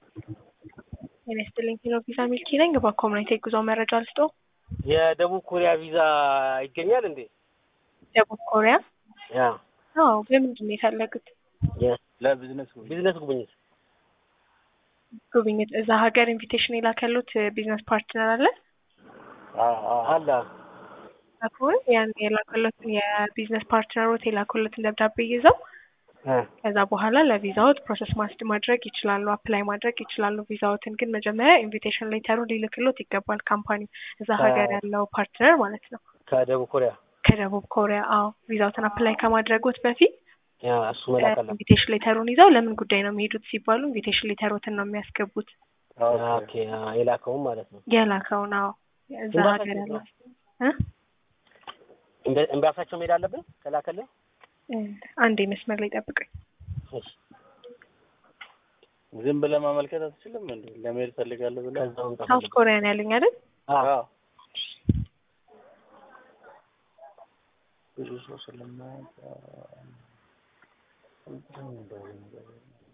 ጤና ይስጥልኝ ኪኖ ቪዛ ሚልኪ ነኝ። በኮሚኒቲ የጉዞ መረጃ ልስጦ። የደቡብ ኮሪያ ቪዛ ይገኛል እንዴ? ደቡብ ኮሪያ? ያ አዎ። በምንድን ነው የፈለጉት ለቢዝነስ ቢዝነስ ጉብኝት ጉብኝት? እዛ ሀገር ኢንቪቴሽን የላከሉት ቢዝነስ ፓርትነር አለ አለ አሁን ያን የላከሉትን የቢዝነስ ፓርትነሮት የላከሉትን ደብዳቤ ይዘው ከዛ በኋላ ለቪዛዎት ፕሮሰስ ማስድ ማድረግ ይችላሉ፣ አፕላይ ማድረግ ይችላሉ። ቪዛዎትን ግን መጀመሪያ ኢንቪቴሽን ሌተሩ ሊልክሎት ይገባል። ካምፓኒ እዛ ሀገር ያለው ፓርትነር ማለት ነው። ከደቡብ ኮሪያ ከደቡብ ኮሪያ አዎ። ቪዛዎትን አፕላይ ከማድረጎት በፊት ያ እሱ መላክ አለ። ኢንቪቴሽን ሌተሩን ይዘው ለምን ጉዳይ ነው የሚሄዱት ሲባሉ ኢንቪቴሽን ሌተሮትን ነው የሚያስገቡት። ኦኬ የላከውም ማለት ነው። የላከውን አዎ። እዛ ሀገር ያለው እ ኤምባሲያቸው መሄድ አለብን ከላከልን አንዴ መስመር ላይ ጠብቀኝ። ዝም ብለህ ማመልከት አትችልም እንዴ? ለመሄድ ፈልጋለሁ ብለህ ከዛ መምጣት ሳውት ኮሪያ ነው ያሉኝ አይደል? አዎ ብዙ ሰው ስለማያውቅ